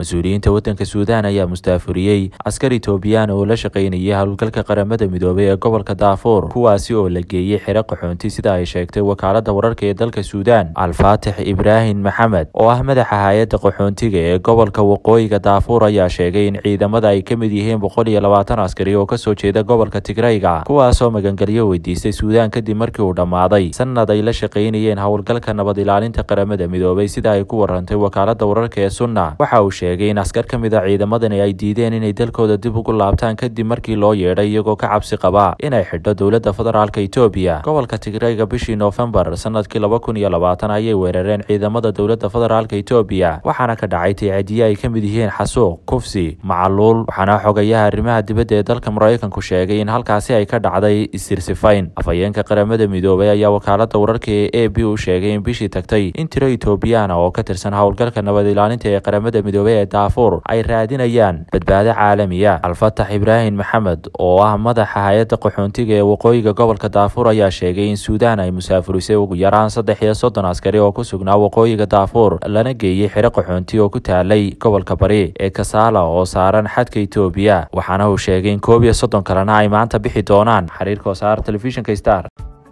mas-uuliyiinta waddanka suudaan ayaa mustaafuriyey askar itoobiyaan oo la shaqaynayay howlgalka qaramada midoobay ee gobolka daafuur kuwaasi oo la geeyey xero qaxoonti sida ay sheegtay wakaalada wararka ee dalka suudaan alfaatix ibraahim maxamed oo ah madaxa hay-adda qaxoontiga ee gobolka waqooyiga daafuur ayaa sheegay in ciidamada ay ka mid yihiin boqol iyo labaatan askari oo kasoo jeeda gobolka tigrayga kuwaasoo magangelyo weydiistay suudaan kadib markii uu dhammaaday sanad ay la shaqaynayeen howlgalka nabad ilaalinta qaramada midoobay sida ay ku warantay wakaalada wararka ee sunna waxa uu sheegay in askar ka mid a ciidamadani ay diideen inay dalkooda dib ugu laabtaan kadib markii loo yeedhay iyagoo ka cabsi qaba inay xidho dowladda federaalka etoobiya gobolka tigrayga bishii noofembar sanadkii laba kun iyo labaatan ayay weerareen ciidamada dowladda federaalka etoobiya waxaana ka dhacay tiicadiye ay ka mid yihiin xasuuq kufsi macaluul waxaana xogayaha arrimaha dibadda ee dalka maraykanku sheegay in halkaasi ay ka dhacday isirsifayn afhayeenka qaramada midoobay ayaa wakaalada wararka ee a b u sheegay in bishii tagtay in tiro etoobiyaana oo ka tirsan howlgalka nabad ilaalinta ee qaramada midoobey ee daafuur ay raadinayaan badbaado caalamiya alfatax ibraahim maxamed oo ah madaxa hay-adda qaxoontiga ee waqooyiga gobolka daafuur ayaa sheegay in suudaan ay musaafurisay ugu yaraan saddex iyo soddon askari oo ku sugnaa waqooyiga daafuur lana geeyey xero qaxoonti oo ku taalay gobolka bari ee kasaala oo saaran xadka etoobiya waxaana uu sheegay in koob iyo soddon kalena ay maanta bixi doonaan xiriirka wasaar telefishinka star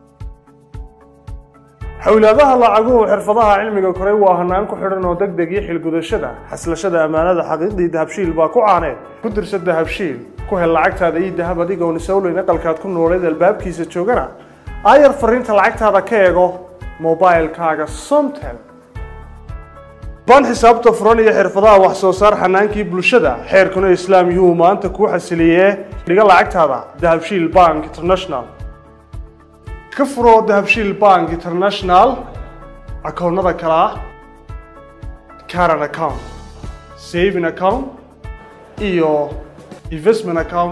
xowlaadaha lacaguhu xirfadaha cilmiga koray waa hanaan ku xidhan oo deg deg iyo xilgudashada xaslashada ammaanada xaqiiqdii dahabshiil baa ku caaneed ku dirsa dahabshiil ku hel lacagtaada iyo dahab adigoon isowleyn aqalkaad ku nooleed albaabkiisa joogana aayar fariinta lacagtaada ka eego mobilkaaga somtel baan xisaabta furan iyo xirfadaha wax soo saar xanaankii bulshada xeerkuna islaam yuhuu maanta kuu xasiliyee dhiga lacagtaada dahabshiil bank international ka furo dahabshiil bank international akoonnada kale ah caran account saving account iyo investment account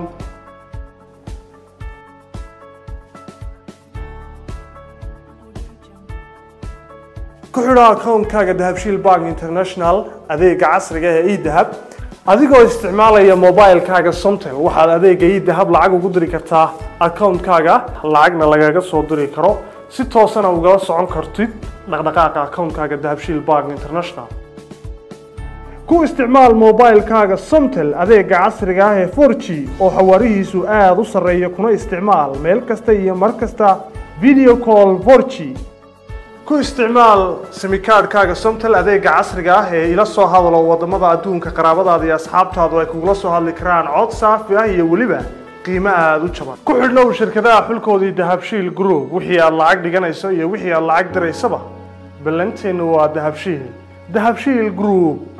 ku xidho akoonkaaga dahabshiil bank international adeega casriga ee edahab adigoo isticmaalaya mobilkaaga somtel waxaad adeega idahab lacag ugu diri kartaa akoonkaaga lacagna lagaga soo diri karo si toosana ugala socon kartid dhaqdhaqaaqa akoonkaaga dahabshiil bank international ku isticmaal mobilkaaga somtel adeega casriga ah ee for g oo xawaarihiisu aada u sarreeya kuna isticmaal meel kasta iyo mar kasta video call for g ku isticmaal simikaadhkaaga somtel adeega casriga ah ee ila soo hadalo wadamada adduunka qaraabadaada iyo asxaabtaadu ay kugula soo hadli karaan cod saafi ah iyo weliba qiimo aada u jaban ku xidhnow shirkadaha xulkoodii dahabshiil group wixii aad lacag dhiganayso iyo wixii aad lacag diraysaba ballanteennu waa dahabshiil dahabshiil group